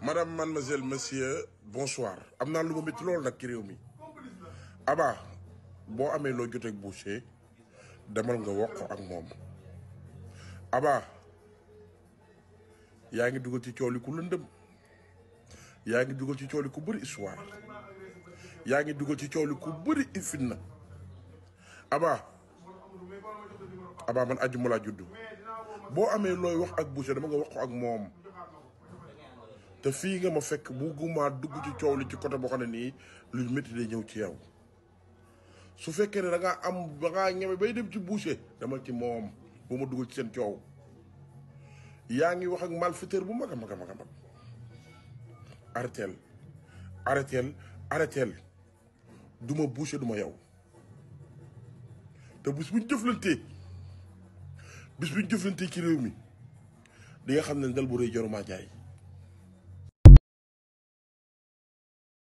madame mademoiselle monsieur bonsoir am naa lu ma métti loolu nag ci réew mi Aba boo amee loo joteeg Boucher demal nga wax ko ak moom Aba yaa ngi dugal ci coow li ku lëndëm yaa ngi dugal ci coow li ku bëri histoire yaa ngi dugal ci coow li ku bëri fitna Aba Aba man àjjuma laa juddu boo amee looy wax ak Boucher dama nga wax ko ak moom te fii nga ma fekk bugguma dugg ci coow li ci côté boo xam ne nii lu métti day ñëw ci yow su fekkee ne da ngaa am da ngaa ñeme bay dem ci Boucher dama ci moom bu ma dugal ci seen coow yaa ngi wax ak malfaiteur bu mag a mag a mag a mag arrêteel arrêteel arrêteel du ma Boucher du ma yow te bis bu ñu jëflantee bis bu ñu jëflantee ci réew mi di nga xam ne ndel bu rëy jarumaa jaay